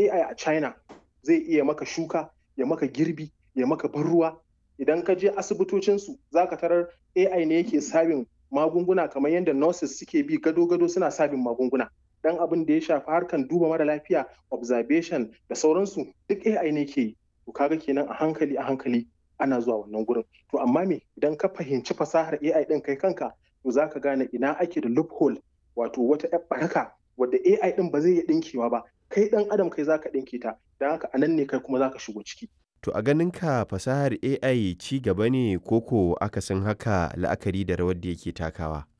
AI a China zai iya maka shuka ya maka girbi ya maka ban ruwa idan ka je asibitocinsu za ka tarar AI ne yake sabin magunguna kamar yadda nurses suke bi gado-gado suna sabin magunguna dan abin da ya shafi harkan duba mara lafiya observation da sauransu duk AI ne ke yi to kaga kenan a hankali a hankali ana zuwa wannan gurin to amma me idan ka fahimci fasahar AI din kai kanka to za ka gane ina ake da loophole wato wata yar baraka wadda AI din ba zai iya dinkewa ba kai dan adam kai zaka dinke ta dan haka anan ne kai kuma zaka shigo ciki To a ganin ka fasahar AI ci gaba ne koko akasin haka la'akari da rawar da yake takawa?